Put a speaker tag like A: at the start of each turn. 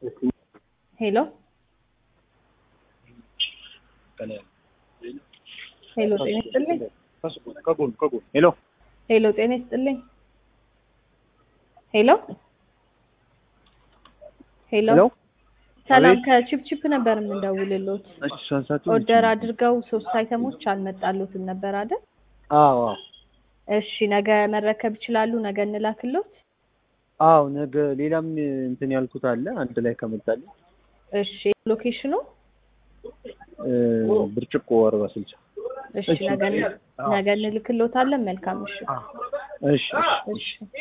A: ሄሎ ሄሎ ጤና ይስጥልኝ።
B: ከጎን ከጎን ሄሎ
A: ሄሎ ጤና ይስጥልኝ። ሄሎ ሄሎ
B: ሄሎ
A: ሰላም
B: አቤት።
A: ከቺፕቺፕ ነበር የምንደውልሎት።
B: እሺ ሳሳቱ
A: ኦርደር አድርገው ሶስት አይተሞች አልመጣሎትም ነበር አይደል?
B: አዎ አዎ
A: እሺ ነገ መረከብ ይችላሉ? ነገ እንላክሎት?
B: አዎ ነገ ሌላም እንትን ያልኩት አለ አንድ ላይ ከመጣልኝ
A: እሺ ሎኬሽኑ?
B: እ፣ ብርጭቆ አርባ ስልሳ
A: እሺ ነገ ነገ እንልክሎታለን። መልካም እሺ
B: እሺ እሺ
A: እሺ